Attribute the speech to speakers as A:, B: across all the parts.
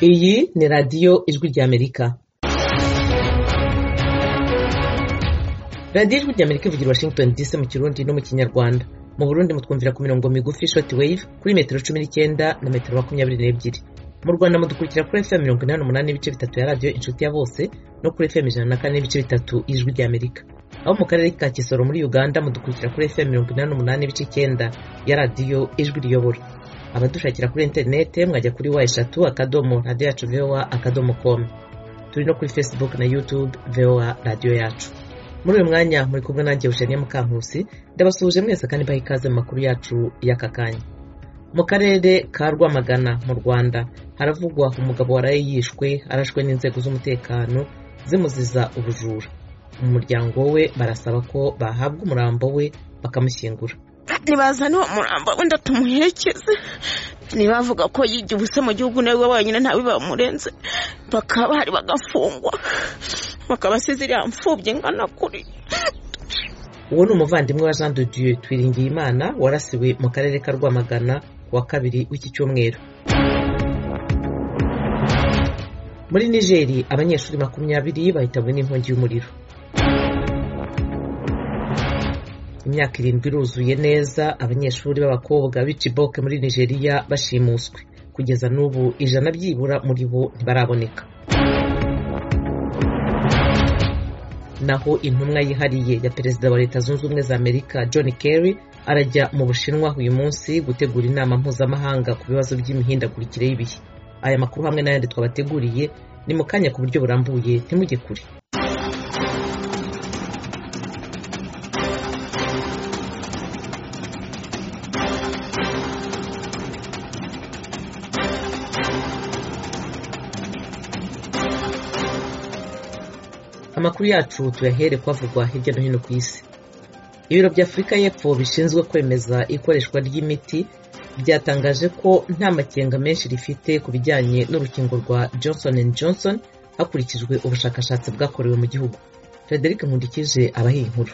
A: Iyi ni radiyo ijwi ry'Amerika radiyo ijwi ry'Amerika ivugira i Washington DC mu Kirundi no mu Kinyarwanda mu Burundi mutwumvira ku mirongo migufi short wave kuri metero cumi n'icyenda na metero makumyabiri n'ebyiri mu Rwanda mudukurikira kuri FM mirongo inani n'umunani n'ibice bitatu ya radiyo inshuti ya bose no kuri FM ijana na kane n'ibice bitatu ijwi ry'Amerika aho mu karere ka Kisoro muri Uganda mudukurikira kuri FM mirongo inani n'umunani n'ibice icyenda ya radiyo ijwi riyobora abadushakira kuri interinete mwajya kuri wa eshatu akadomo radiyo yacu vowa akadomo komu turi no kuri facebook na youtube vowa radiyo yacu muri uyu mwanya muri kumwe nanjye bushaniye mukankusi ndabasuhuje mwese kandi mbaha ikaze mu makuru yacu y'aka kanya mu karere ka rwamagana mu rwanda haravugwa umugabo waraye yishwe arashwe n'inzego z'umutekano zimuziza ubujura mu muryango we barasaba ko bahabwa umurambo we bakamushyingura
B: ntibazane uwo murambo wenda tumuherekeze ntibavuga ko yigiye ubusa mu gihugu nawe wenyine ntawe bamurenze bakaba bahari bagafungwa bakaba asize iriya mfubyi ingana kuri
A: uwo ni umuvandimwe wa jean de dieu twiringiyimana warasiwe mu karere ka rwamagana ku wa kabiri w'iki cyumweru muri nigeri abanyeshuri makumyabiri bahitabwe n'inkongi y'umuriro imyaka irindwi iruzuye neza abanyeshuri b'abakobwa b'iciboke muri nigeria bashimuswe kugeza n'ubu ijana byibura muri bo ntibaraboneka naho intumwa yihariye ya perezida wa leta zunze ubumwe za amerika john kerry arajya mu bushinwa uyu munsi gutegura inama mpuzamahanga ku bibazo by'imihindagurikire y'ibihe aya makuru hamwe n'ayandi twabateguriye ni mu kanya ku buryo burambuye ntimujye kure amakuru yacu tuyahere kwavugwa hirya no hino ku isi ibiro bya afurika y'epfo bishinzwe kwemeza ikoreshwa ry'imiti byatangaje ko nta makenga menshi rifite ku bijyanye n'urukingo rwa johnson johnson hakurikijwe ubushakashatsi bwakorewe mu gihugu frederic nkundikije abahiye inkuru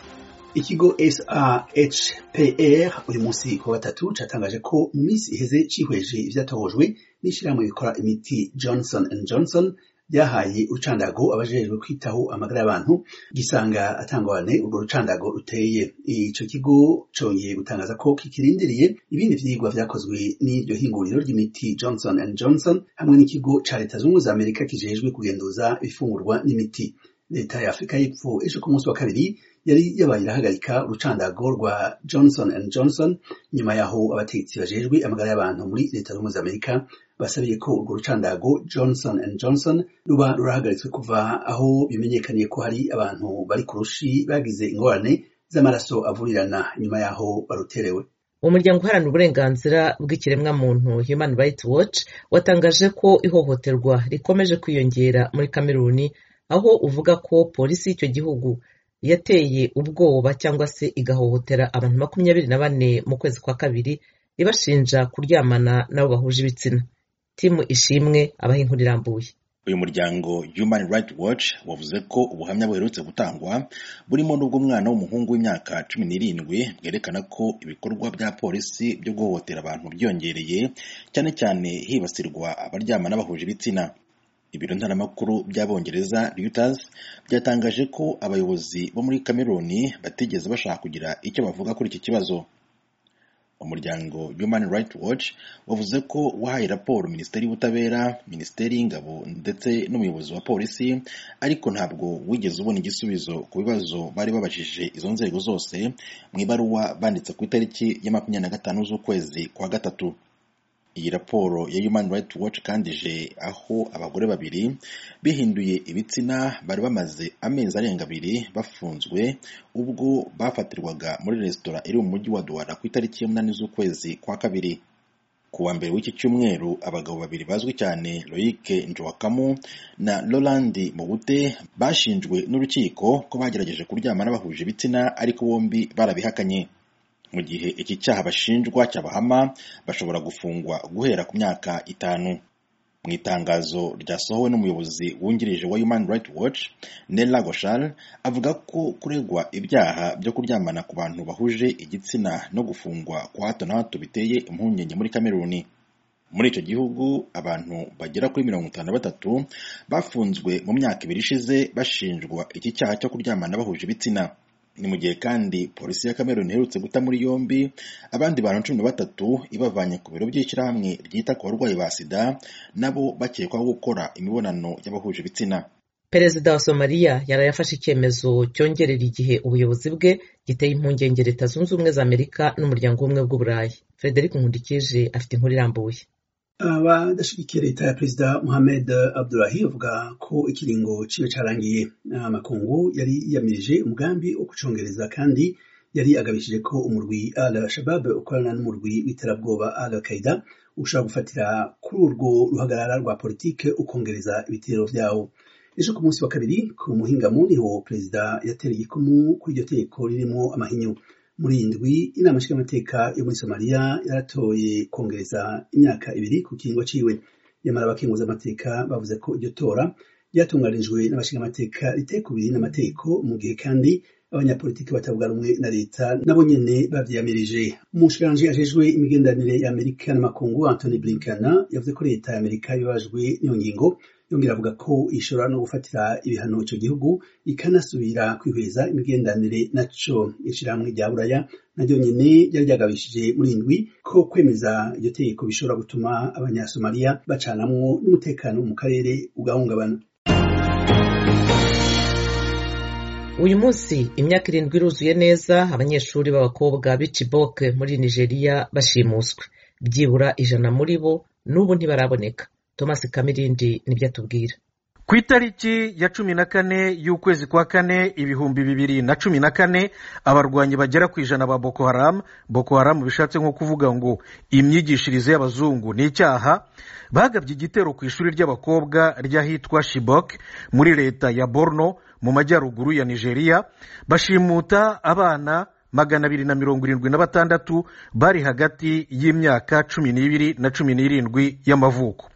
C: ikigo sahpr uyu munsi ku gatatu cyatangaje ko mu minsi iheze cyihweje ibyatohojwe n'ishyirahamwe rikora imiti johnson johnson byahaye urucandago abajejwe kwitaho amagara y'abantu gisanga atangwane urwo rucandago ruteye icyo kigo cyongeye gutangaza ko kikirindiriye ibindi vyigwa vyakozwe n'iryo hinguriro ry'imiti johnson and johnson hamwe n'ikigo ca leta zunze za amerika kijejwe kugenduza ibifungurwa n'imiti leta ya afurika y'epfo ejo ku munsi wa kabiri yari yabaye irahagarika urucandago rwa johnson and johnson nyuma yaho abategetsi bajejwe amagara y'abantu muri leta zunze za amerika basabiye ko urwo rucandago johnson and johnson ruba rurahagaritswe kuva aho bimenyekaniye ko hari abantu bari ku rushi bagize ingorane z'amaraso avurirana nyuma yaho baruterewe
A: umuryango uharanira uburenganzira bw'ikiremwamuntu human rights watch watangaje ko ihohoterwa rikomeje kwiyongera muri kameruni aho uvuga ko polisi y'icyo gihugu yateye ubwoba cyangwa se igahohotera abantu makumyabiri na bane mu kwezi kwa kabiri ibashinja kuryamana n'abo bahuje ibitsina timu ishimwe abaha inkuru irambuye
D: uyu muryango human rights watch wavuze ko ubuhamya buherutse gutangwa burimo n'ubw'umwana w'umuhungu w'imyaka cumi n'irindwi bwerekana ko ibikorwa bya polisi byo guhohotera abantu byongereye cyane cyane hibasirwa abaryama n'abahuje ibitsina ibiro ntaramakuru by'abongereza reuters byatangaje ko abayobozi bo muri cameroon batigeze bashaka kugira icyo bavuga kuri iki kibazo umuryango human rights watch wavuze ko wahaye raporo minisiteri y'ubutabera minisiteri y'ingabo ndetse n'umuyobozi wa polisi ariko ntabwo wigeze ubona igisubizo ku bibazo bari babajije izo nzego zose mu ibaruwa banditse ku itariki ya makumyabiri na gatanu z'ukwezi kwa gatatu iyi raporo ya human rights watch kandije aho abagore babiri bihinduye ibitsina bari bamaze amezi arenga abiri bafunzwe ubwo bafatirwaga muri resitora iri mu mujyi wa duwara ku itariki y'umunani z'ukwezi kwa kabiri ku wa mbere w'iki cyumweru abagabo babiri bazwi cyane loic njowakamu na roland mubute bashinjwe n'urukiko ko bagerageje kuryama n'abahuje ibitsina ariko bombi barabihakanye mu gihe iki cyaha bashinjwa cyabahama bashobora gufungwa guhera ku myaka itanu mu itangazo ryasohowe n'umuyobozi wungirije wa human rights watch nella goshal avuga ko kuregwa ibyaha byo kuryamana ku bantu bahuje igitsina no gufungwa kwa hato na hato biteye impungenge muri kameruni muri icyo gihugu abantu bagera kuri mirongo itanu na batatu bafunzwe mu myaka ibiri ishize bashinjwa iki cyaha cyo kuryamana bahuje ibitsina ni mu gihe kandi polisi ya kameruni iherutse guta muri yombi abandi bantu cumi na batatu ibavanye ku biro by'ishyirahamwe ryita ku barwayi ba sida nabo bakekwaho gukora imibonano y'abahuje ibitsina
A: perezida wa somaliya yaraye afashe icyemezo cyongerera igihe ubuyobozi bwe giteye impungenge leta zunze ubumwe za amerika n'umuryango w'ubumwe bw'uburayi frederic nkundikije afite inkuru irambuye
C: abadashyigikiye leta ya perezida muhammed abdulahi bavuga ko ikiringo cyiwe cyarangiye amakungu yari yiyamirije umugambi wo gucongereza kandi yari agabishije ko umurwi al shabab ukorana n'umurwi w'iterabwoba al qaida ushobora gufatira kuri urwo ruhagarara rwa politike ukongereza ibitero byawo ejo ku munsi wa kabiri ku muhingamo niho perezida yatera igikumu kuri iryo tegeko ririmo amahinyu muri iyi ndwi inama nshingamateka yo muri somaliya yaratoye kongereza imyaka ibiri ku kiringo ciwe nyamara abakenguza amateka bavuze ko iryo tora ryatunganijwe n'abashingamateka ritekubiri n'amategeko mu gihe kandi abanyapolitiki batavuga rumwe na leta nabo nyene bavyiyamirije umushikiranganji ajejwe imigenderanire ya amerika n'amakungu antony blinken yavuze ko leta ya amerika yababajwe n'iyo ngingo yongera avuga ko ishobora no gufatira ibihano icyo gihugu ikanasubira kwihweza imigenderanire naco ishirahamwe rya buraya naryo nyene ryari ryagabishije muri indwi ko kwemeza iryo tegeko bishobora gutuma abanyasomaliya bacanamwo n'umutekano mu karere ugahungabana
A: uyu munsi imyaka irindwi iruzuye neza abanyeshuri b'abakobwa b'icibok muri nigeria bashimuswe byibura ijana muri bo n'ubu ntibaraboneka thomas kamirindi nibyo atubwira
E: ku itariki ya cumi na kane y'ukwezi kwa kane ibihumbi bibiri na cumi na kane abarwanyi bagera ku ijana ba boko haramu boko haramu bishatse nko kuvuga ngo imyigishirize y'abazungu ni icyaha bagabye igitero ku ishuri ry'abakobwa ry'ahitwa shibok muri leta ya borno mu majyaruguru ya nigeria bashimuta abana magana abiri na mirongo irindwi na batandatu bari hagati y'imyaka cumi n'ibiri na cumi n'irindwi y'amavuko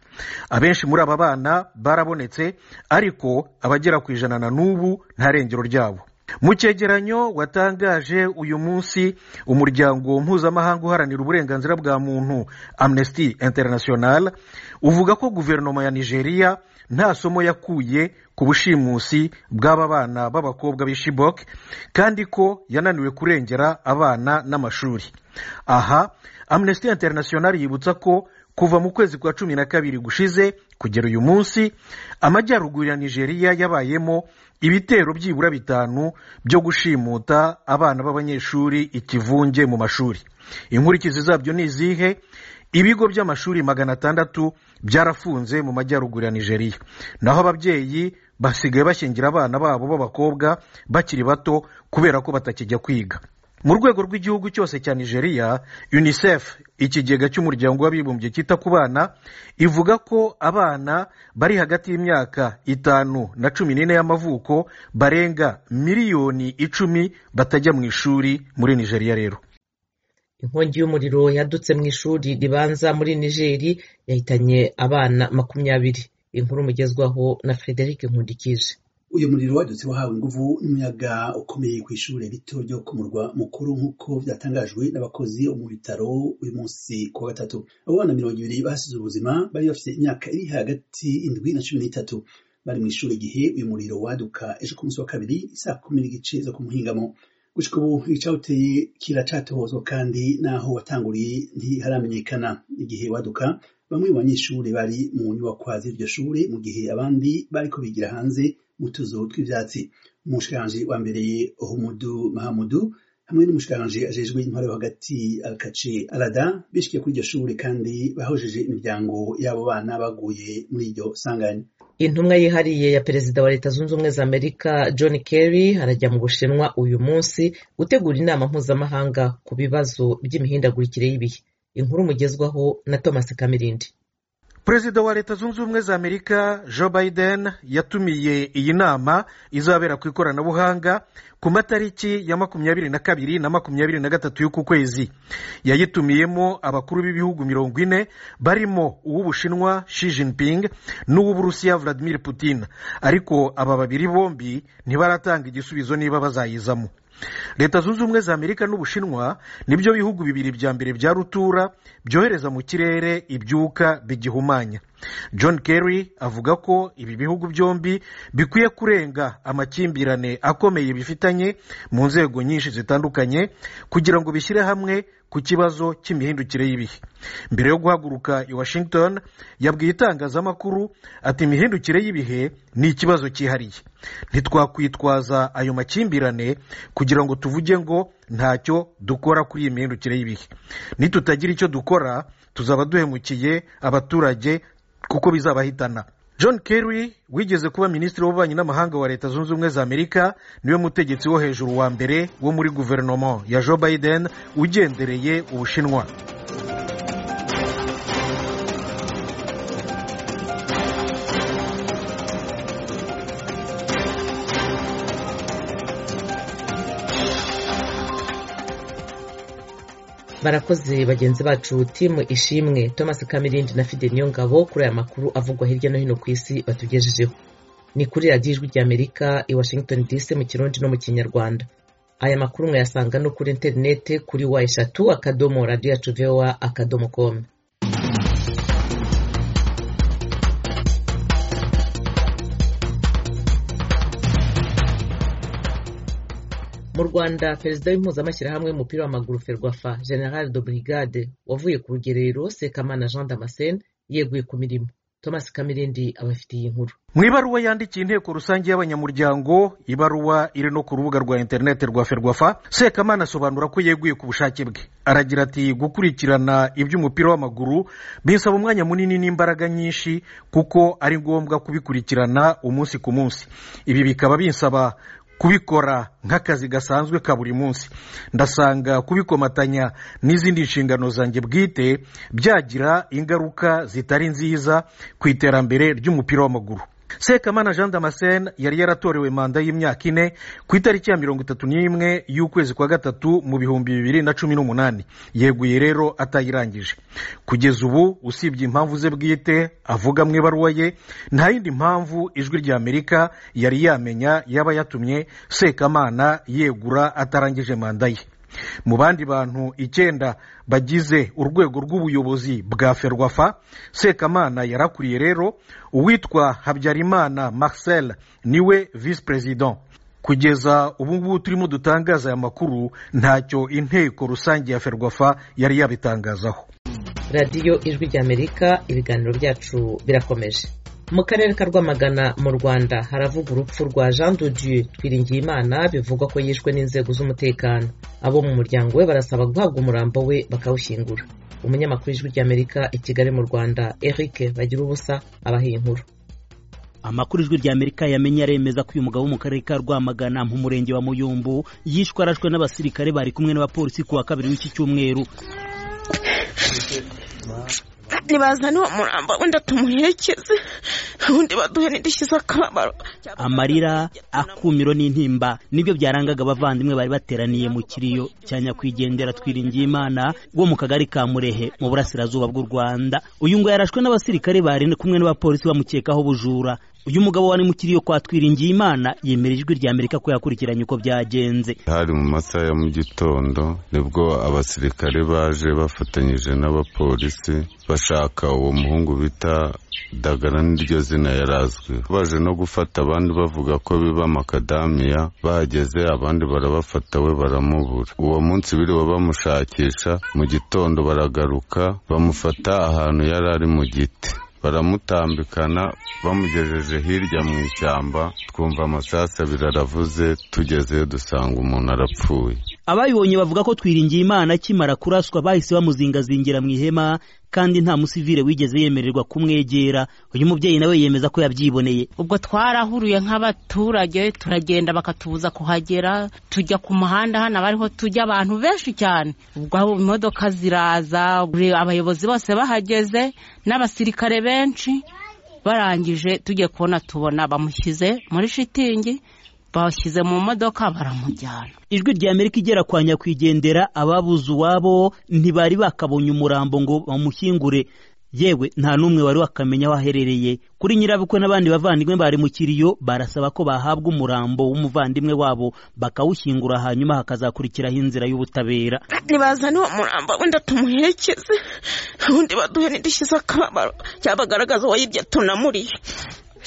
E: abenshi muri aba bana barabonetse ariko abagera ku ijana na n'ubu nta rengero ryabo mu cyegeranyo watangaje uyu munsi umuryango mpuzamahanga uharanira uburenganzira bwa muntu amnesty international uvuga ko guverinoma ya nigeria nta somo yakuye ku bushimusi bw'aba bana b'abakobwa b'ishibok kandi ko yananiwe kurengera abana n'amashuri aha amnesty international yibutsa ko kuva mu kwezi kwa cumi na kabiri gushize kugera uyu munsi amajyaruguru ya nigeria yabayemo ibitero byibura bitanu byo gushimuta abana b'abanyeshuri ikivunge mu mashuri inkurikizi zabyo ni izihe ibigo by'amashuri magana atandatu byarafunze mu majyaruguru ya nigeria naho ababyeyi basigaye bashyingira abana babo b'abakobwa bakiri bato kubera ko batakijya kwiga mu rwego rw'igihugu cyose cya nigeria unicef ikigega cy'umuryango w'abibumbye cyita ku bana ivuga ko abana bari hagati y'imyaka itanu na cumi n'ine y'amavuko barenga miliyoni icumi batajya mu ishuri muri nigeria rero
A: inkongi y'umuriro yadutse mu ishuri ribanza muri nigeri yahitanye abana makumyabiri inkuru mugezwaho na frederic nkundikije
C: uyu muriro wadutse wahawe inguvu n'umuyaga ukomeye ku ishuri rito ryo ku murwa mukuru nk'uko byatangajwe n'abakozi bo mu bitaro uyu munsi ku wa gatatu abana mirongo ibiri bahasize ubuzima bari bafite imyaka iri hagati indwi na cumi n'itatu bari mu ishuri igihe uyu muriro waduka ejo ku munsi wa kabiri saa kumi n'igice zo kumuhingamo gushika ubu icyawuteye kiracatohozwa kandi n'aho watanguriye ntiharamenyekana igihe waduka bamwe mu banyeshuri bari mu nyubakwa z'iryo shuri mu gihe abandi bariko bigira hanze mu tuzu tw'ibyatsi umushikiranganji wa mbere humudu mahamudu hamwe n'umushikiranganji ajejwe intwaro yo hagati alkaci arada bishikiye kuri iryo shuri kandi bahojeje imiryango y'abo bana baguye muri iryo sanganya
A: intumwa yihariye ya perezida wa leta zunze ubumwe za amerika john kerry arajya mu bushinwa uyu munsi gutegura inama mpuzamahanga ku bibazo by'imihindagurikire y'ibihe inkuru mugezwaho na thomas kamirindi
E: perezida wa leta zunze ubumwe za amerika joe biden yatumiye iyi nama izabera ku ikoranabuhanga ku matariki ya makumyabiri na kabiri na makumyabiri na gatatu y'uku kwezi yayitumiyemo abakuru b'ibihugu mirongo ine barimo uw'ubushinwa shi jinping n'uw'uburusiya vladimir putin ariko aba babiri bombi ntibaratanga igisubizo niba bazayizamo leta zunze ubumwe za amerika n'ubushinwa nibyo bihugu bibiri bya mbere bya rutura byohereza mu kirere ibyuka bigihumanya john kerry avuga ko ibi bihugu byombi bikwiye kurenga amakimbirane akomeye bifitanye mu nzego nyinshi zitandukanye kugira ngo bishyire hamwe ku kibazo cy'imihindukire y'ibihe mbere yo guhaguruka i washington yabwiye itangazamakuru ati imihindukire y'ibihe ni ikibazo cyihariye ntitwakwitwaza ayo makimbirane kugira ngo tuvuge ngo ntacyo dukora kuri iyi mihindukire y'ibihe nitutagira icyo dukora tuzaba duhemukiye abaturage kuko bizabahitana john kerry wigeze kuba minisitiri w'ububanyi n'amahanga wa leta zunze ubumwe za amerika niwe mutegetsi wo hejuru wa mbere wo muri guverinoma ya joe biden ugendereye ubushinwa
A: barakoze bagenzi bacu timu ishimwe thomas kamirindi na fide niyongabo kuri aya makuru avugwa hirya no hino ku isi batugejejeho ni kuri radiyo ijwi rya amerika i washington dc mu kirundi no mu kinyarwanda aya makuru mwayasanga no kuri interinete kuri wa eshatu akadomo radiyo yacu vewa akadomo komu mu rwanda perezida w'impuzamashyirahamwe w'umupira w'amaguru ferwafa general de brigade wavuye ku rugerero sekamana jean damascene yeguye ku mirimo thomas kamirindi abafitiye inkuru
E: mu ibaruwa yandikiye inteko rusange y'abanyamuryango ibaruwa iri no ku rubuga rwa interinete rwa ferwafa sekamana asobanura ko yeguye ku bushake bwe aragira ati gukurikirana iby'umupira w'amaguru bisaba umwanya munini n'imbaraga nyinshi kuko ari ngombwa kubikurikirana umunsi ku munsi ibi bikaba binsaba kubikora nk'akazi gasanzwe ka buri munsi ndasanga kubikomatanya n'izindi nshingano zanjye bwite byagira ingaruka zitari nziza ku iterambere ry'umupira w'amaguru sekamana jean damascene yari yaratorewe manda y'imyaka ine ku itariki ya mirongo itatu n'imwe y'ukwezi kwa gatatu mu bihumbi bibiri na cumi n'umunani yeguye rero atayirangije kugeza ubu usibye impamvu ze bwite avuga mu ibaruwa ye nta yindi mpamvu ijwi rya amerika yari yamenya yaba yatumye sekamana yegura atarangije manda ye mu bandi bantu icyenda bagize urwego rw'ubuyobozi bwa ferwafa sekamana yarakuriye rero uwitwa habyarimana marcel niwe visi perezida kugeza ubu ngubu turimo dutangaza aya makuru ntacyo inteko rusange ya ferwafa yari yabitangazaho
A: radiyo ijwi rya amerika ibiganiro byacu birakomeje mu karere ka rwamagana mu rwanda haravuga urupfu rwa jean dodieu twiringiyimana bivugwa ko yishwe n'inzego z'umutekano abo mu muryango we barasaba guhabwa umurambo we bakawushyingura umunyamakuru w'ijwi ry'amerika i kigali mu rwanda eric bagira ubusa abaha inkuru
F: amakuru ijwi rya amerika yamenye aremeza ko uyu mugabo wo mu karere ka rwamagana mu murenge wa muyumbu yishwe arashwe n'abasirikare bari kumwe n'abapolisi ku wa kabiri w'iki cyumweru
B: ntibazane uwo murambo wenda tumuherekeze ubundi baduhe n'idushyize akababaro
F: amarira akumiro n'intimba nibyo byarangaga abavandimwe bari bateraniye mu kiriyo cya nyakwigendera twiringiyimana wo mu kagari ka murehe mu burasirazuba bw'u rwanda uyu ngo yarashwe n'abasirikare bari kumwe n'abapolisi bamukekaho ubujura uyu mugabo wari mu kiriyo kwa twiringiyimana yemera ijwi rya amerika ko yakurikiranye uko byagenze
G: hari mu masaha ya mu gitondo nibwo abasirikare baje bafatanyije n'abapolisi bashaka uwo muhungu bita dagara n'iryo zina yarazwi baje no gufata abandi bavuga ko biba makadamiya bahageze abandi barabafata we baramubura uwo munsi biriwe bamushakisha mu gitondo baragaruka bamufata ahantu yari ari mu giti baramutambikana bamugejeje hirya mu ishyamba twumva amasasu abiri aravuze tugezeyo dusanga umuntu arapfuye
F: ababibonye bavuga ko twiringiye imana akimara kuraswa bahise bamuzingazingira mu ihema kandi nta musivire wigeze yemererwa kumwegera uyu mubyeyi nawe yemeza ko yabyiboneye
H: ubwo twarahuruye nk'abaturage turagenda bakatubuza kuhagera tujya ku muhanda hano abariho tujya abantu benshi cyane ubwo imodoka ziraza abayobozi bose bahageze n'abasirikare benshi barangije tujye kubona tubona bamushyize muri shitingi bashyize mu modoka baramujyana
F: ijwi rya amerika igera kwa nyakwigendera ababuze uwabo ntibari bakabonye umurambo ngo bamushyingure yewe nta n'umwe wari wakamenya aho aherereye kuri nyirabukwe n'abandi bavandimwe bari mu kiriyo barasaba ko bahabwa umurambo w'umuvandimwe wabo bakawushyingura hanyuma hakazakurikiraho inzira y'ubutabera
B: nibazane uwo murambo wenda tumuherekeze ubundi baduhe n'indishyi z'akababaro cyabagaragaza uwayibye tunamuriye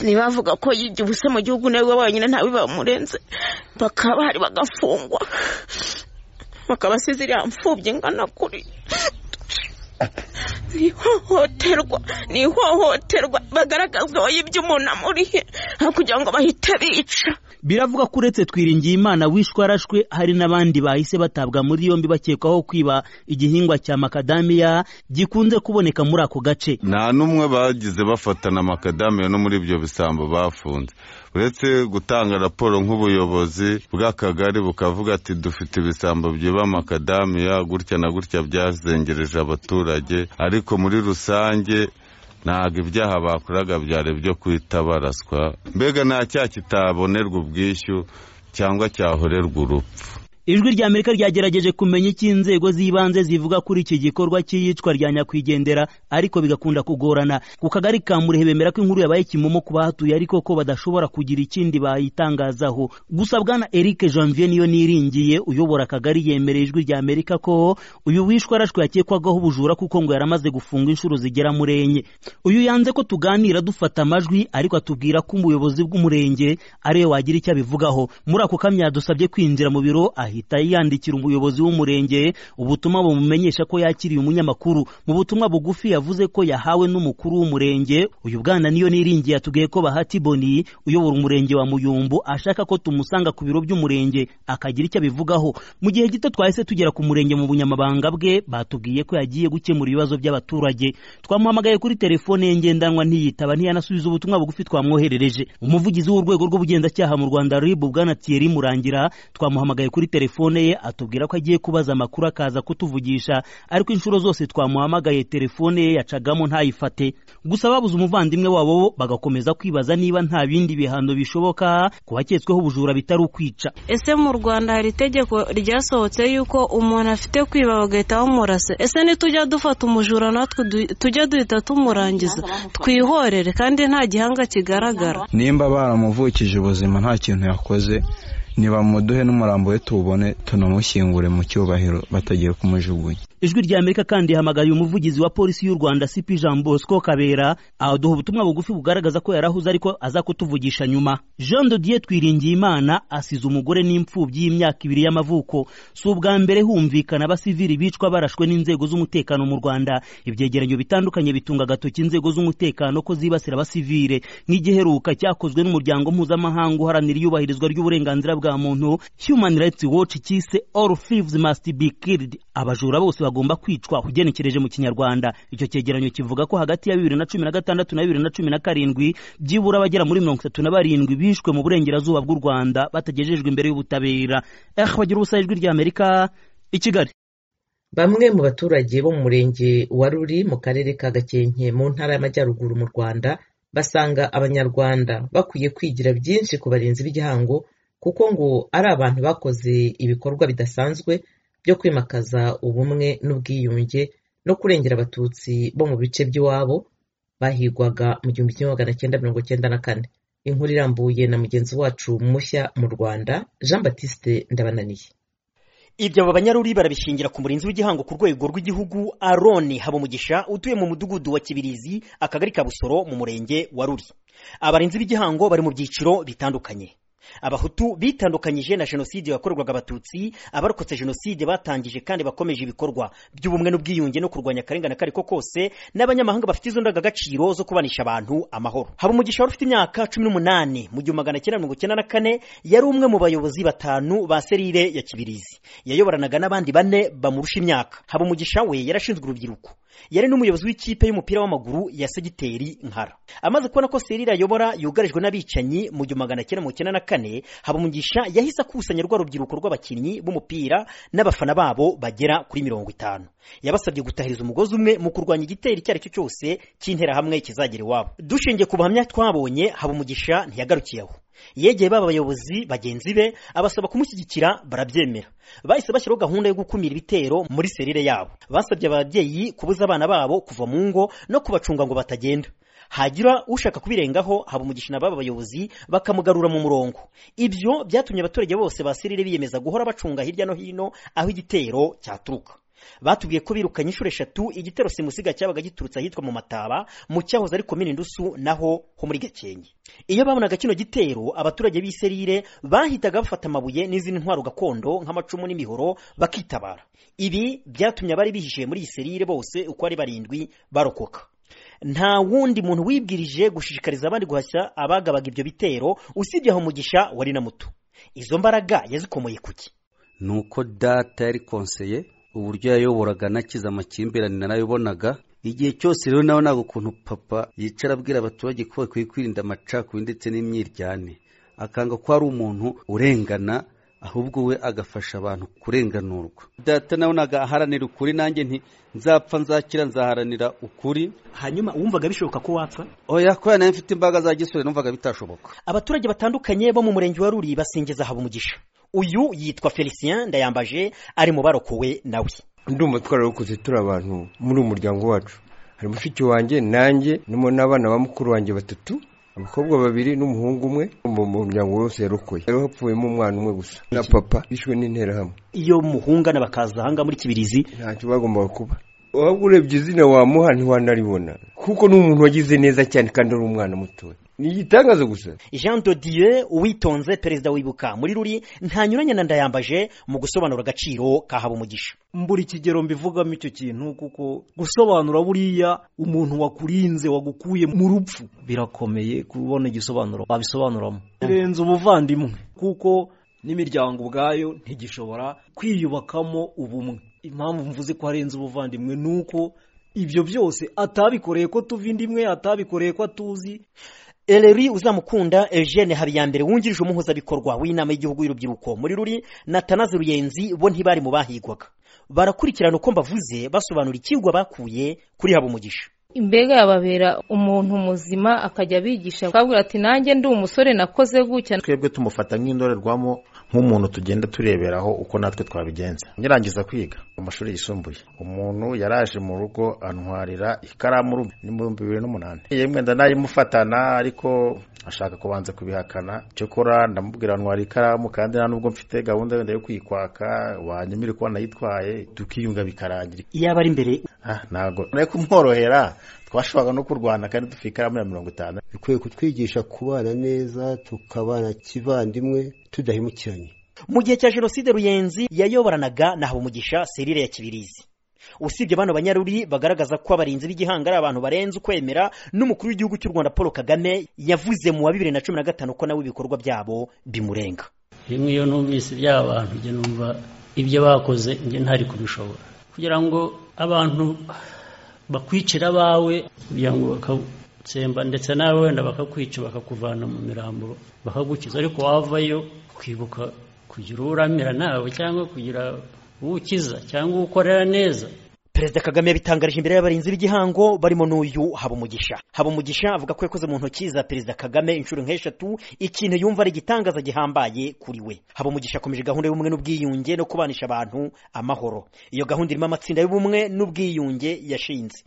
B: ntibavuga ko yibye ubusa mu gihugu nawe wenyine ntawe bamurenze bakaba bahari bagafungwa bakaba asize iriya mfubyi ingana kuri ni ihohoterwa ni ihohoterwa bagaragazwa wayibye umuntu amurihe aho kugira ngo bahite bica
F: biravuga ko uretse twiringiyimana wishwe arashwe hari n'abandi bahise batabwa muri yombi bakekwaho kwiba igihingwa cya makadamiya gikunze kuboneka muri ako gace
G: nta n'umwe bagize bafatana amakadamiya no muri ibyo bisambo bafunze uretse gutanga raporo nk'ubuyobozi bw'akagari bukavuga ati dufite ibisambo byiba amakadamiya gutya na gutya byazengereje abaturage ariko muri rusange ntabwo ibyaha bakoraga byari byo kwita baraswa mbega nta cyaha kitabonerwa ubwishyu cyangwa cyahorerwa urupfu
F: ijwi rya amerika ryagerageje kumenya icyo inzego z'ibanze zivuga kuri iki gikorwa cy'iyicwa rya nyakwigendera ariko bigakunda kugorana ku kagari ka murehe bemera ko inkuru yabaye kimomo ku bahatuye ariko ko badashobora kugira ikindi bayitangazaho gusa bwana eric janvier niyo niringiye uyobora akagari yemereye ijwi rya amerika ko uyu wishwe arashwe yakekwagaho ubujura kuko ngo yaramaze gufunga inshuro zigera muri enye uyu yanze ko tuganira dufata amajwi ariko atubwira ko umuyobozi bw'umurenge ariwe wagira icyo abivugaho muri ako kamya dusabye kwinjira mu biro ahita yandikira umuyobozi w'umurenge ubutumwa bumumenyesha ko yakiriye umunyamakuru mu butumwa bugufi yavuze ko yahawe n'umukuru w'umurenge uyu bwana niyo niringiye yatubwiye ko bahati boni uyobora umurenge wa muyumbu ashaka ko tumusanga ku biro by'umurenge akagira icyo abivugaho mu gihe gito twahise tugera ku murenge mu bunyamabanga bwe batubwiye ko yagiye gukemura ibibazo by'abaturage twamuhamagaye kuri telefone ye ngendanwa ntiyitaba ntiyanasubiza ubutumwa bugufi twamwoherereje umuvugizi w'urwego rw'ubugenzacyaha mu rwanda rib bwana thierry murangira twamuhamagaye kuri telefone telefone ye atubwira ko agiye kubaza amakuru akaza kutuvugisha ariko inshuro zose twamuhamagaye telefone ye yacagamo ntayifate gusa babuze umuvandimwe wabo bagakomeza kwibaza niba nta bindi bihano bishoboka ku baketsweho ubujura bitari ukwica
I: ese mu rwanda hari itegeko ryasohotse yuko umuntu afite kwiba bagahita bamurasa ese nitujya dufata umujura natwe tujya duhita tumurangiza twihorere kandi nta gihanga kigaragara
J: nimba baramuvukije ubuzima nta kintu yakoze ntibamuduhe n'umurambo we tuwubone tunamushyingure mu cyubahiro batagiye kumujugunya
F: ijwi rya amerika kandi rihamagaye umuvugizi wa polisi y'u rwanda cp jean bosco kabera aduha ubutumwa bugufi bugaragaza ko yarahuze ariko aza kutuvugisha nyuma jean dodier twiringiye imana asize umugore n'imfubyi y'imyaka ibiri y'amavuko si ubwa mbere humvikana abasivili bicwa barashwe n'inzego z'umutekano mu rwanda ibyegeranyo bitandukanye bitunga agatoki inzego z'umutekano ko zibasira abasivile nk'igiheruka cyakozwe n'umuryango mpuzamahanga uharanira iyubahirizwa ry'uburenganzira bwa muntu human rights watch cyise all thieves must be killed abajura bose bagomba kwicwa ugenekereje mu kinyarwanda icyo cyegeranyo kivuga ko hagati ya bibiri na cumi na gatandatu na bibiri na cumi na karindwi byibura abagera muri mirongo itatu na barindwi bishwe mu burengerazuba bw'u rwanda batagejejwe imbere y'ubutabera eh bagira ubusa ijwi rya amerika i kigali
A: bamwe mu baturage bo mu murenge wa ruri mu karere ka gakenke mu ntara y'amajyaruguru mu rwanda basanga abanyarwanda bakwiye kwigira byinshi ku barinzi b'igihango kuko ngo ari abantu bakoze ibikorwa bidasanzwe byo kwimakaza ubumwe n'ubwiyunge no kurengera abatutsi bo mu bice by'iwabo bahigwaga mu gihumbi kimwe magana cyenda mirongo cyenda na kane inkuru irambuye na mugenzi wacu mushya mu rwanda jean batiste ndabananiye
K: ibyo abo banyaruri barabishingira ku murinzi w'igihango ku rwego rw'igihugu aroni habumugisha utuye mu mudugudu wa kibirizi akagari ka busoro mu murenge wa ruri abarinzi b'igihango bari mu byiciro bitandukanye abahutu bitandukanyije na jenoside yakorerwaga abatutsi abarokotse jenoside batangije kandi bakomeje ibikorwa by'ubumwe n'ubwiyunge no kurwanya akarengane ako ari ko kose n'abanyamahanga bafite izo ndangagaciro zo kubanisha abantu amahoro haba umugisha wari ufite imyaka cumi n'umunani mu gihumbi magana cyenda mirongo icyenda na kane yari umwe mu bayobozi batanu ba serire ya kibirizi yayoboranaga n'abandi bane bamurusha imyaka haba umugisha we yarashinzwe urubyiruko yari n'umuyobozi w'ikipe y'umupira w'amaguru ya segiteri nkara amaze kubona ko serire ayobora yugarijwe n'abicanyi mu gihumbi magana cyenda mirongo icyenda na kane habumugisha yahise akusanya rwa rubyiruko rw'abakinnyi b'umupira n'abafana babo bagera kuri mirongo itanu yabasabye gutahiriza umugozi umwe mu kurwanya igitero icyo ari cyo cyose cy'interahamwe kizagera iwabo dushingiye ku buhamya twabonye habumugisha ntiyagarukiye aho yegeye baba bayobozi bagenzi be abasaba kumushyigikira barabyemera bahise bashyiraho gahunda yo gukumira ibitero muri serire yabo basabye ababyeyi kubuza abana babo kuva mu ngo no kubacunga ngo batagenda hagira ushaka kubirengaho haba umugisha n'ababa bayobozi bakamugarura mu murongo ibyo byatumye abaturage bose ba serire biyemeza guhora bacunga hirya no hino aho igitero cyaturuka batubwiye ko birukanye inshuro eshatu igitero simusiga cyabaga giturutse ahitwa mu mataba mu cyahoze ari komini ndusu naho ho muri gakenke iyo babonaga kino gitero abaturage b'i serire bahitaga bafata amabuye n'izindi ntwaro gakondo nk'amacumu n'imihoro bakitabara ibi byatumye abari bihishiye muri iyi serire bose uko ari barindwi barokoka nta wundi muntu wibwirije gushishikariza abandi guhashya abagabaga ibyo bitero usibye aho umugisha wari na muto izo mbaraga yazikomoye kuki
L: ni uko data yari konseye uburyo yayoboraga anakiza amakimbirane narayobonaga igihe cyose rero nawe ntabwo ukuntu papa yicara abwira abaturage ko bakwiye kwirinda amacakubiri ndetse n'imyiryane akanga ko ari umuntu urengana ahubwo we agafasha abantu kurenganurwa data nawe ntabwo aharanira ukuri nanjye nti nzapfa nzakira nzaharanira ukuri
K: hanyuma wumvaga bishoboka ko wapfa
L: oya kubera nawe mfite imbaraga za gisore numvaga bitashoboka
K: abaturage batandukanye bo mu murenge wa ruri basingiza haba umugisha uyu yitwa felicien ndayambaje ari mu barokowe nawe
M: ndumva twararokoze turi abantu muri uyu muryango wacu hari mushiki wanjye nanjye n'abana ba mukuru wanjye batatu abakobwa babiri n'umuhungu umwe mu muryango wose yarokoye rero hapfuyemo umwana umwe gusa na papa bishwe n'interahamwe
K: iyo muhungana bakaza ahangaha muri kibirizi
M: ntacyo bagombaga kuba waba urebye izina wamuha ntiwanaribona kuko ni umuntu wagize neza cyane kandi ari umwana mutoya ni igitangazo gusa
K: jean dodieu uwitonze perezida wibuka muri ruri ntanyuranye na ndayambaje mu gusobanura agaciro ka umugisha
N: mbura ikigero mbivugamo icyo kintu kuko gusobanura buriya umuntu wakurinze wagukuye mu rupfu birakomeye kubona igisobanuro wabisobanuramo birenze ubuvandimwe kuko n'imiryango ubwayo ntigishobora kwiyubakamo ubumwe impamvu mvuze ko arenze ubuvandimwe ni uko ibyo byose atabikoreye ko tuva indi imwe atabikoreye ko atuzi
K: eleri uzamukunda eugene habiyambere wungirije umuhuzabikorwa w'inama y'igihugu y'urubyiruko muri ruri na tanazi ruyenzi bo ntibari mu bahigwaga barakurikirana uko mbavuze basobanura ikigwa bakuye kuri haba umugisha
O: imbega yababera umuntu muzima akajya abigisha akabwira ati nanjye ndi umusore nakoze gutya
P: twebwe tumufata nk'indorerwamo nk'umuntu tugenda tureberaho uko natwe twabigenza ngirangiza kwiga mu mashuri yisumbuye umuntu yaraje mu rugo antwarira ikaramu ni mu bihumbi bibiri n'umunani yemwe ndanayimufatana ariko ashaka kubanza kubihakana cyokora ndamubwira ntwara ikaramu kandi nta nubwo mfite gahunda yenda yo kuyikwaka wanyemere kuba nayitwaye tukiyunga bikarangira
K: iyo aba ari imbere
P: ntabwo nari kumworohera twashoboraga no kurwana kandi dufite ikaramu ya mirongo itanu
Q: bikwiye kutwigisha kubana neza tukabana kivandimwe tudahemukiranye
K: mu gihe cya jenoside ruyenzi yayoboranaga na habumugisha serire ya kibirizi usibye bano banyaruri bagaragaza ko abarinzi b'igihanga ari abantu barenze ukwemera n'umukuru w'igihugu cy'u rwanda paul kagame yavuze mu wa bibiri na cumi na gatanu ko nawe ibikorwa byabo bimurenga
R: rimwe iyo numvise by'aba bantu njye numva ibyo bakoze njye ntari kubishobora kugira ngo abantu bakwicira abawe kugira ngo bakatsemba ndetse nawe wenda bakakwica bakakuvana mu miramburo bakagukiza ariko wavayo ukibuka kugira uramira nawe cyangwa kugira uwukiza cyangwa uwukorera neza
K: perezida kagame yabitangarije imbere y'abarinzi b'igihango barimo n'uyu habumugisha habumugisha avuga ko yakoze mu ntoki za perezida kagame inshuro nk'eshatu ikintu yumva ari igitangaza gihambaye kuri we habumugisha akomeje gahunda y'ubumwe n'ubwiyunge no kubanisha abantu amahoro iyo gahunda irimo amatsinda y'ubumwe n'ubwiyunge yashinze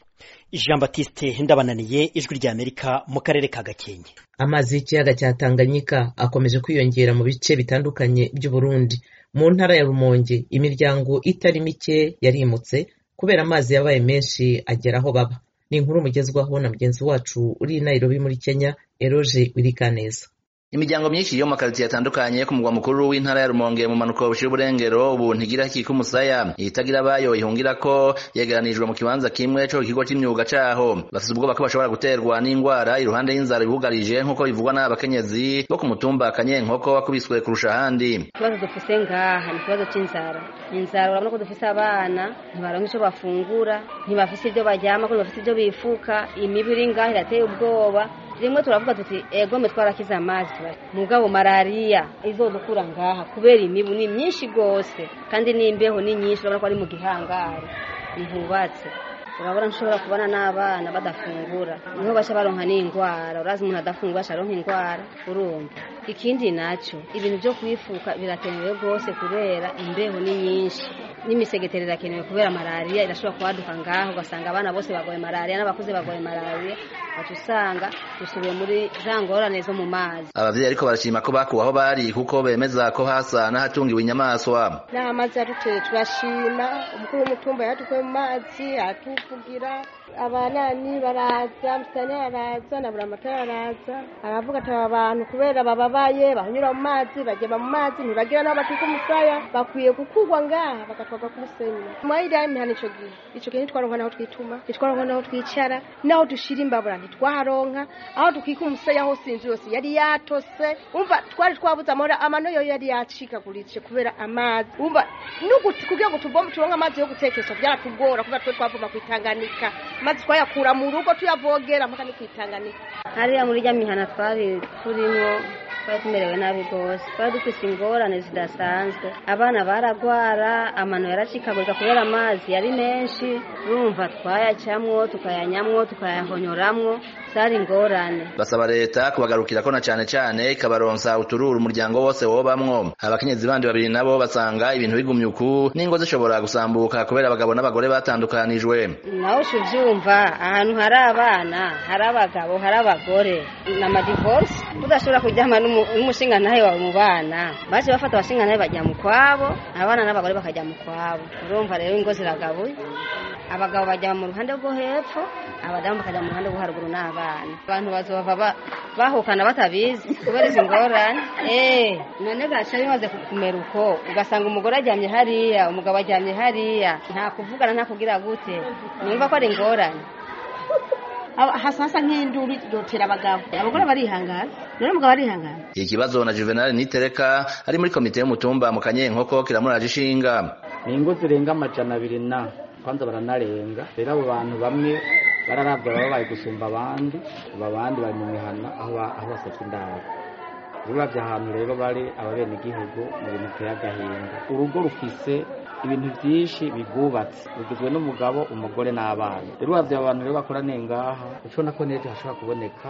K: jean batiste ndabananiye ijwi rya amerika mu karere ka gakenke
A: amazi y'ikiyaga cya tanganyika akomeje kwiyongera mu bice bitandukanye by'uburundi mu ntara ya rumonge imiryango itari mike yarimutse kubera amazi yabaye menshi agera aho baba ni inkuru umugezwaho na mugenzi wacu uri i Nairobi muri kenya eroje wirikaneza
S: imiryango myinshi yo mu makaritsiye atandukanye yo ku mugwa mukuru w'intara ya rumonge mu mpanuka bushira uburengero ubu ntigira kika umusaya itagira abayo ihungira ko yegeranijwe mu kibanza kimwe cyo ikigo cy'imyuga cyaho basize ubwoba ko bashobora guterwa n'indwara iruhande y'inzara ibugarije nk'uko bivugwa n'abakenyezi bo ku mutumba kanyenkoko wakubiswe kurusha ahandi
T: ikibazo dufise ngaha ni ikibazo cy'inzara inzara urabona ko dufise abana ntibaronka icyo bafungura ntibafise ibyo baryama ko ntibafise ibyo bifuka imibu iri ngaha irateye ubwoba rimwe turavuga tuti ego mwe twarakize amazi mugabo malariya izodukura ngaha kubera imibu ni myinshi rwose kandi n'imbeho ni nyinshi urabona ko ari mu gihangari ntihubatse urabona nshobora kubona n'abana badafungura niho bashya baronka n'indwara urazi umuntu adafungura asharonka indwara urumva ikindi nacyo ibintu byo kuyifuka birakenewe rwose kubera imbeho ni nyinshi n'imisegeteri irakenewe kubera malariya irashobora kubaduka ngaho ugasanga abana bose barwaye malariya n'abakuze barwaye malariya baca usanga dusubiye muri za ngorane zo mu mazi
S: ababyeyi ariko barashima ko bakuwe aho bari kuko bemeza ko hasa n'ahatungiwe inyamaswa
U: n'amazi yadutuye turashima umukuru w'umutumba yadukuye mu mazi atuvugira abanani baraza musitani araza na buramata araza aravuga ati aba bantu kubera bababaye bahanyura mu mazi bageba mu mazi ntibagira n'aho batika umusaya bakwiye gukurwa ngaha bagatwaga ku musenyi mwahirira imihana ico gihe ico gihe ntitwaronka n'aho twituma ntitwaronka n'aho twicara n'aho dushira imbabura ntitwaharonka aho dukika umusaya hose inzu yose yari yatose umva twari twabuze amahoro amano yo yari yacikaguritse kubera amazi umva n'uguti kugira ngo tuvome turonke amazi yo gutekesha byaratugora kubera twe twavoma ku itanganika maze twayakura mu rugo tuyavogera mpaka no ku itanganika
T: hariya muri rya mihana twari turimo twari tumerewe nabi rwose twari dufite ingorane zidasanzwe abana baragwara amano yaracikagurika kubera amazi yari menshi urumva twayacamwo tukayanyamwo tukayahonyoramwo zari ingorane
S: basaba leta kubagarukira ko na cyane cyane ikabaronsa utururu umuryango wose wobamwo abakenyezi bandi babiri nabo basanga ibintu bigumye uku n'ingo zishobora gusambuka kubera abagabo n'abagore batandukanijwe
T: nawe uca ubyumva ahantu hari abana hari abagabo hari abagore ni amadivorisi udashobora kuryama n'umu- n'umushingantahe wawe mu bana baje bafata abashingantahe bajya mu kwabo abana n'abagore bakajya mu kwabo urumva rero ingo ziragabuye abagabo bajya mu ruhande rwo hepfo abadamu bakajya mu ruhande rwo haruguru n'abana abantu bazova ba- bahukana batabizi kubera izi ngorane eee none gaca bimaze ku- kumera uko ugasanga umugore aryamye hariya umugabo aryamye hariya nta kuvugana nta kugira gute numva ko ari ingorane
V: Aba- hasa hasa nk'induru irotera abagabo abagore barihangana none umugabo arihangana
S: ikibazo na juvenal nitereka ari muri komite y'umutumba mu kanyenkoko kiramuraje ishinga
W: ni ingo zirenga amajana abiri na kwanza baranarenga rero abo bantu bamwe bararabwa baba bari gusumba abandi aba bandi bari mu mihana aho ba- aho basatwa indaro urabye ahantu rero bari ababenegihugu mu bintu biteye agahinda urugo rufise ibintu byinshi bigubatse rugizwe n'umugabo umugore n'abana rero urabye aba bantu rero bakoraniye ngaha ucona ko n'ejo hashobora kuboneka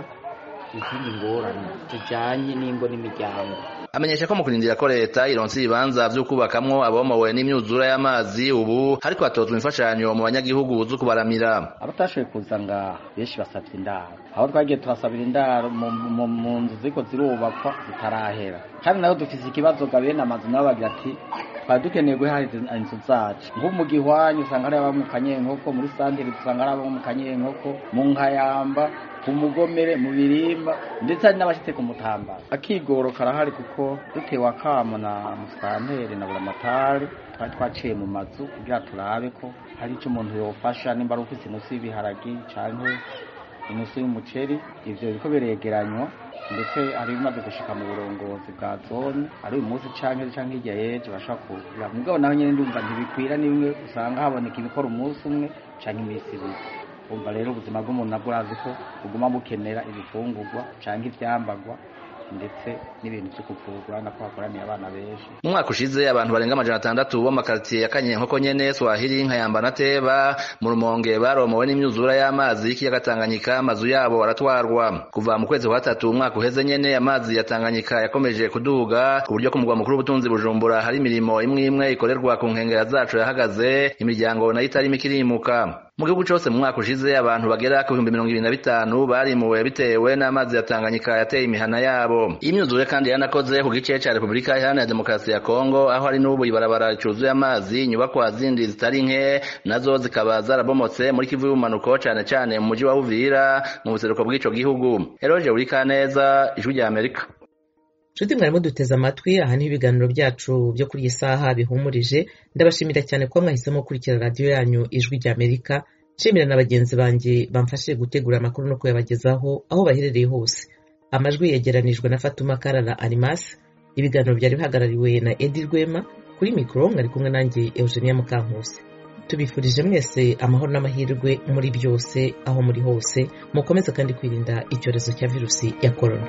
W: izindi ngorane zijyanye n'ingo n'imiryango
S: amenyesha ko mu kurindira ko leta ironsa ibibanza vy'ukubakamwo abomowe n'imyuzura y'amazi ubu hariko hatozwa imfashanyo mu banyagihugu zo kubaramira
W: abatashoboye kuza ngaha benshi basabye indaro aho twagiye turasabira indaro mu- mu mu nzu ziko zirubakwa zitarahera kandi nayo dufise ikibazo ga bene amazu nabo bagira ati twari dukeneye guhahiriza inzu zacu nko mu gihwanyu usanga ari abo mu kanyenkoko muri santere usanga ari abo mu kanyenkoko mu nkayamba ku mugomere mu birimba ndetse hari n'abashitse ku mutambara akigoro karahari kuko dutewe akamo na musitanteri na buramatari twari twaciye mu mazu kugira turabe ko hari icyo umuntu yofasha nimba ari ufite inusu y'ibiharage cyangwa inusu y'umuceri ivyo biko biregeranywa ndetse hari bimaze gushika mu burongozi bwa zone ari uyu munsi canke ejo canke hirya y'ejo bashobora kugura mugabo naho nyene ndumva ntibikwira ni bimwe usanga haboneka ibikora umunsi umwe canke iminsi ibiri umva rero ubuzima bw'umuntu nabwo urazi ko buguma bukenera ibifungurwa canke ivyambarwa ndetse n'ibintu vyo kuvurwa nako hakoraniye abana benshi
S: mu mwaka ushize abantu barenga amajana atandatu bo mu makaritiye ya kanyenkoko nyene swahili nkayamba na teba mu rumonge baromowe n'imyuzura y'amazi y'ikiyaga tanganyika amazu yabo aratwarwa kuva mu kwezi kwa gatatu umwaka uheze nyene amazi ya tanganyika yakomeje kuduga ku buryo ku mugwa mukuru w'ubutunzi bujumbura hari imirimo imwe imwe ikorerwa ku nkengera zacu yahagaze imiryango nayo itarimo ikirimuka mu gihugu cyose mu mwaka ushize abantu bagera ku bihumbi mirongo ibiri na bitanu barimuwe bitewe n'amazi ya tanganyika yateye imihana yabo imyuzure kandi yanakoze ku gice cya repubulika iharanira demokarasi ya kongo aho hari n'ubu ibarabara cyuzuye amazi inyubakwa zindi zitari nke nazo zikaba zarabomotse muri kivu y'ubumanuko cyane cyane mu mujyi wa uvira mu buseruko bw'icyo gihugu eroge buri kaneza ijwi rya amerika
A: nshuti mwarimo duteze amatwi aha niho ibiganiro byacu byo kuri iyi saha bihumurije ndabashimira cyane kuba mwahisemo gukurikira radiyo yanyu ijwi rya amerika nshimira na bagenzi banjye bamfashije gutegura amakuru no kuyabagezaho aho baherereye hose amajwi yegeranijwe na fatuma karara animas ibiganiro byari bihagarariwe na edi rwema kuri mikoro mwari kumwe nanjye eugenia mukankusi tubifurije mwese amahoro n'amahirwe muri byose aho muri hose mukomeze kandi kwirinda icyorezo cya virusi ya korona